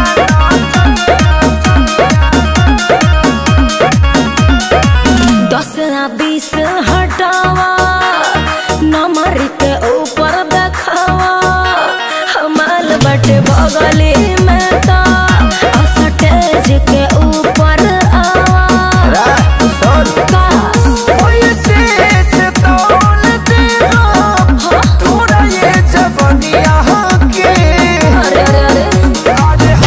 दस या बीस हटावा नंबर के ऊपर देखावा हमाल बटे बगली में तो स्टेज के ऊपर आवा का अरे अरे अरे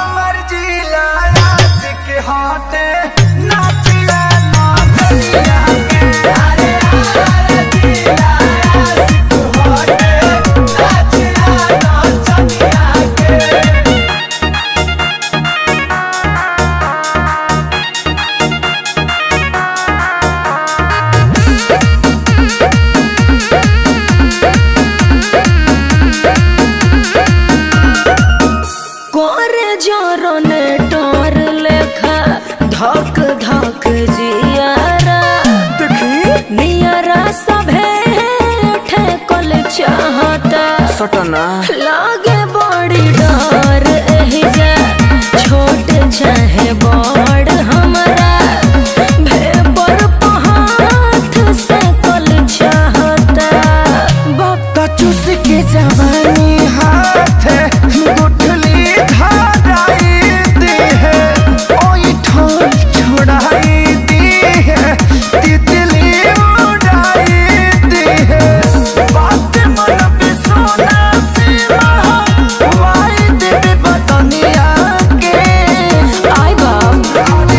कोरे जोरो ने टोर लेखा धक धक जियारा नियरा सभे ठेकल चाहता सटना लागे बड़ी डर एही जा छोट चाहे बड़ हमरा भेपर पहाथ से कल चाहता बाप चूस के जवानी हाथ गुठली धाराई दी है ओई ठोर छोड़ाई दी है तितली उड़ाई दी है बात मन पे सोना से वाई देवी बदनिया के आई बाप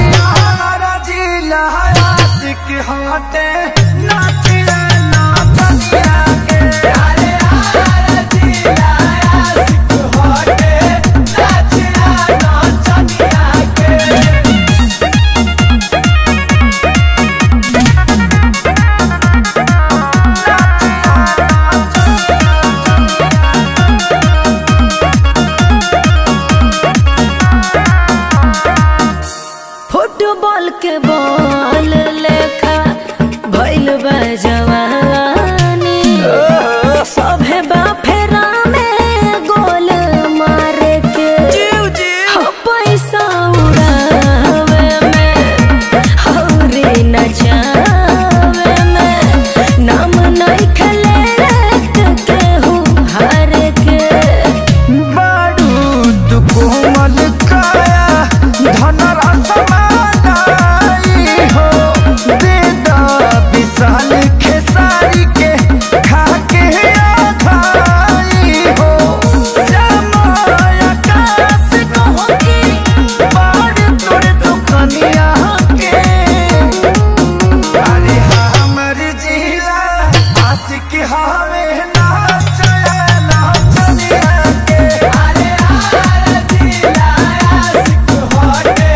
जिला आशिक हाटे नाचिया नाचनिया के अरे जिला आशिक हाटे नाचिया नाचनिया के फुटबॉल के बॉल लेखा भइल बा जवानी सभे बा फेरा में गोल मारे के हो पैसा उड़ावे में हौरी नचावे में नाम नहीं खेले केहू हार के बारूद कोमल काया धनरस मानाई हो बेदा विशाल खेसारी के खाके आखाई हो समय आकाश कहो की बार तोर दुखनिया के अरे हमर जिला आशिक हवे नाच